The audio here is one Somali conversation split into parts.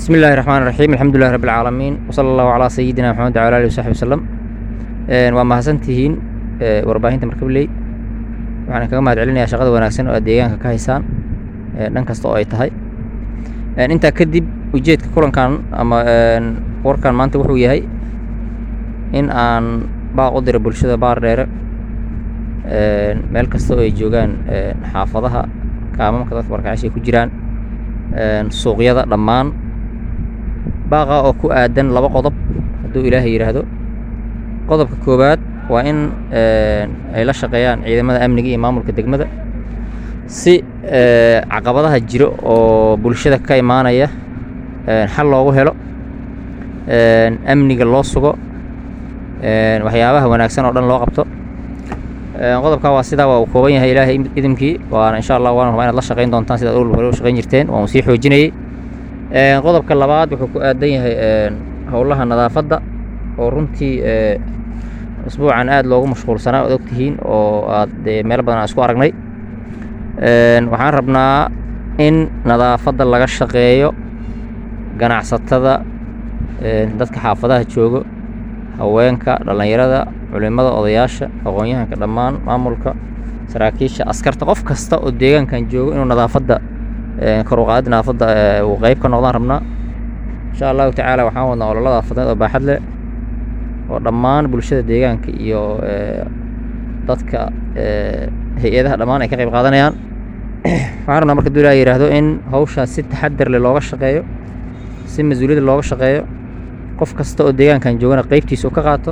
بسم الله الرحمن الرحيم الحمد لله رب العالمين وصلى الله على سيدنا محمد وعلى آله وصحبه وسلم waa mahadsantihiin warbaahinta markabley waxaan kaga mahad celinayaa shaqada wanaagsan oo aad deegaanka ka haysaan dhan kasta oo ay tahay intaa kadib ujeedka kulankan ama warkan maanta wuxuu yahay in aan baaq u diro bulshada baar dheere meel kasta oo ay joogaan xaafadaha kaamamka dadka barkacasha ay ku jiraan suuqyada dhammaan baaqa oo ku aadan laba qodob hadduu ilaahay yidhaahdo qodobka koowaad waa in ay la shaqeeyaan ciidamada amniga iyo maamulka degmada si caqabadaha jiro oo bulshada ka imaanaya xal loogu helo amniga loo sugo waxyaabaha wanaagsan oo dhan loo qabto qodobkaa waa sidaa waa uu kooban yahay ilaahay idimkii waana insha allah waana rabaa inaad la shaqayn doontaan sidaad ol hore u shaqayn jirteen waan sii xoojinayey qodobka labaad wuxuu ku aadan yahay howlaha nadaafadda oo runtii usbuucan aad loogu mashquulsanaa oad ogtihiin oo aad meelo badan aan isku aragnay waxaan rabnaa in nadaafadda laga shaqeeyo ganacsatada dadka xaafadaha joogo haweenka dhallinyarada culimada odayaasha aqoon-yahanka dhammaan maamulka saraakiisha askarta qof kasta oo deegaankan joogo inuu nadaafadda kor u qaadid nadaafadda uu qeyb ka noqdaan rabnaa insha allahu tacaala waxaan wadnaa ololada afadneed oo baaxad leh oo dhammaan bulshada deegaanka iyo dadka hay-adaha dhammaan ay ka qayb qaadanayaan waxaan rabnaa marka dulaa yidhaahdo in hawshaas si taxadar leh looga shaqeeyo si mas-uuliyadda looga shaqeeyo qof kasta oo deegaankan joogana qeybtiisa uu ka qaato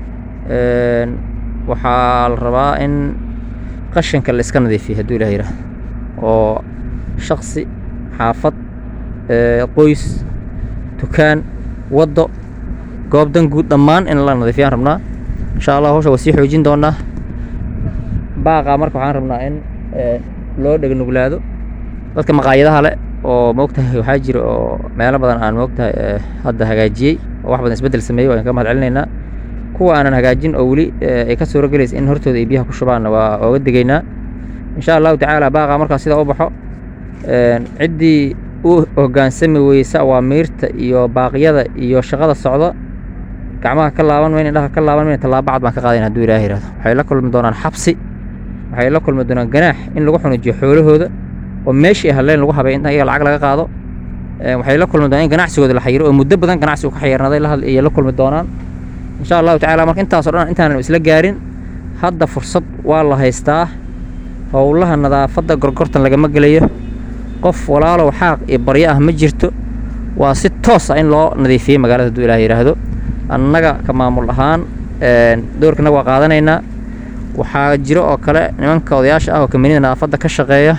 waxaa la rabaa in qashinka la iska nadiifiyo hadduu ilah yidhaahdo oo shaksi xaafad qoys dukaan waddo goob dan guud dhammaan in la nadiifiyaan rabnaa insha allah hawsha waa sii xoojin doonaa baaqa marka waxaan rabnaa in loo dhegnuglaado dadka maqaayadaha leh oo moogtahay waxaa jira oo meelo badan aan moogtahay hadda hagaajiyey oo wax badan isbeddel sameeyey waan ka mahad celinaynaa kuwa aanan hagaajin oo weli ay ka suuro gelaysa in hortooda ay biyaha ku shubaanna waa ooga degaynaa insha allahu tacaala baaqa markaa sidaa u baxo ciddii u hoggaansami weysa awaamiirta iyo baaqyada iyo shaqada socda gacmaha ka laaban mayn indhaha ka laaban mayn tallaabo cad baan ka qaadayn hadduu ilaahay yihahdo waxay la kulmi doonaan xabsi waxay la kulmi doonaan ganaax in lagu xunujiyo xoolahooda oo meeshii ay hadleen lagu habay inta iyaga lacag laga qaado waxay la kulmi doonaan in ganacsigooda la xayiro oo muddo badan ganacsigu ka xayirnaday ayay la kulmi doonaan insha allahu tacala marka intaasoo dhan intaanan isla gaarin hadda fursad waa la haystaa howlaha nadaafadda gorgortan lagama gelayo qof walaalow xaaq iyo baryo ah ma jirto waa si toos ah in loo nadiifiyey magaalada hadduu ilaah yidhaahdo annaga ka maamul ahaan doorkanaga waa qaadanaynaa waxaa jiro oo kale nimanka odayaasha ah oo kaminida nadaafadda ka shaqeeya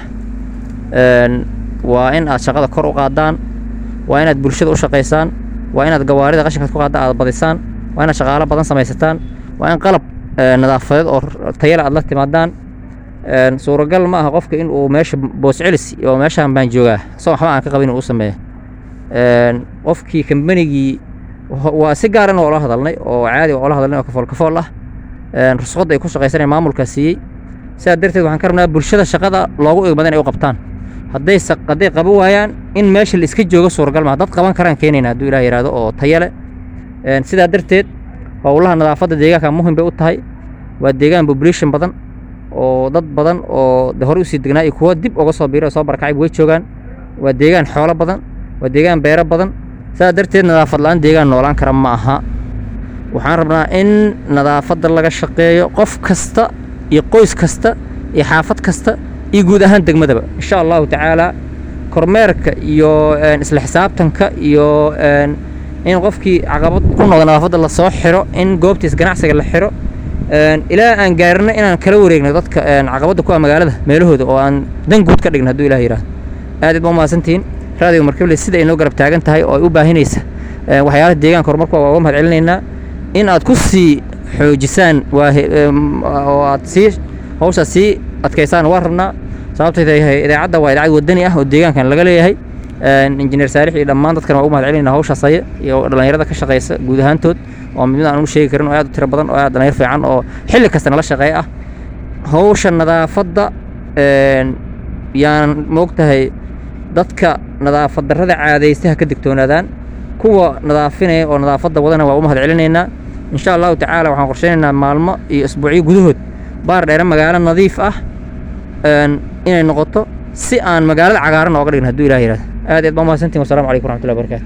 waa in aad shaqada kor u qaadaan waa inaad bulshada u shaqaysaan waa inaad gawaarida qashinkaad ku qaadaan aad badisaan waa inaad shaqaalo badan samaysataan waa in qalab nadaafadeed oo tayale aad la timaadaan suuragal ma aha qofka in uu meesha boos celis oo meeshaan baan joogaa isagoo waxba aan ka qabin uu sameeyo qofkii kambanigii waa si gaaran oola hadalnay oo caadi oola hadalnay oo kafool kafool ah rusqadda ay ku shaqaysanaya maamulkaa siiyey sidaa darteed waxaan ka rabnaa bulshada shaqada loogu igmada inay u qabtaan hadday hadday qaban waayaan in meesha la iska joogo suuragal maha dad qaban karaan keenayna hadduu ilah yihahdo oo tayale sidaa darteed howlaha nadaafadda deegaanka muhim bay u tahay waa deegaan population badan oo dad badan oo de hore usii degnaa iyo kuwa dib uga soo biiray oo soo barakacay way joogaan waa deegaan xoolo badan waa deegaan beero badan sidaa darteed nadaafad la-aan deegaan noolaan kara ma aha waxaan rabnaa in nadaafadda laga shaqeeyo qof kasta iyo qoys kasta iyo xaafad kasta iyo guud ahaan degmadaba insha allahu tacaala kormeerka iyo isla xisaabtanka iyo in qofkii caqabad ku noqda nadaafadda lasoo xiro in goobtiis ganacsiga la xiro ilaa aan gaarino inaan kala wareegno dadka caqabadda ku ah magaalada meelahooda oo aan dan guud ka dhigno hadduu ilah yihahdo aad ba umahadsantihiin raadiga markabley sida ay noo garab taagan tahay oo ay u baahinaysa waxyaalaha deegaanka horumarku waa uga mahad celinaynaa in aad ku sii xoojisaan oo aad sii hawshaas sii adkaysaan waa rabnaa sababtay tahay idaacadda waa idaacad wadani ah oo deegaankan laga leeyahay injineer saalix iyo dhammaan dadkan waa u mahad celinayna hawshaas haya iyo dhallinyarada ka shaqaysa guud ahaantood oo mid mid aan u sheegi karin oo aad u tiro badan oo aad dhallinyar fiican oo xilli kasta nala shaqeeya ah hawsha nadaafadda yaan moogtahay dadka nadaafad darrada caadaysta ha ka digtoonaadaan kuwa nadaafinaya oo nadaafadda wadana waa u mahad celinaynaa insha allahu tacaala waxaan qorshaynaynaa maalmo iyo isbuucyo gudahood baar dheere magaalo nadiif ah inay noqoto si aan magaalada cagaaran ooga dhigin hadduu ilah yihahdo aad aad baa umahadsantiin wassalamu calaykum waraxmatullahi barakatu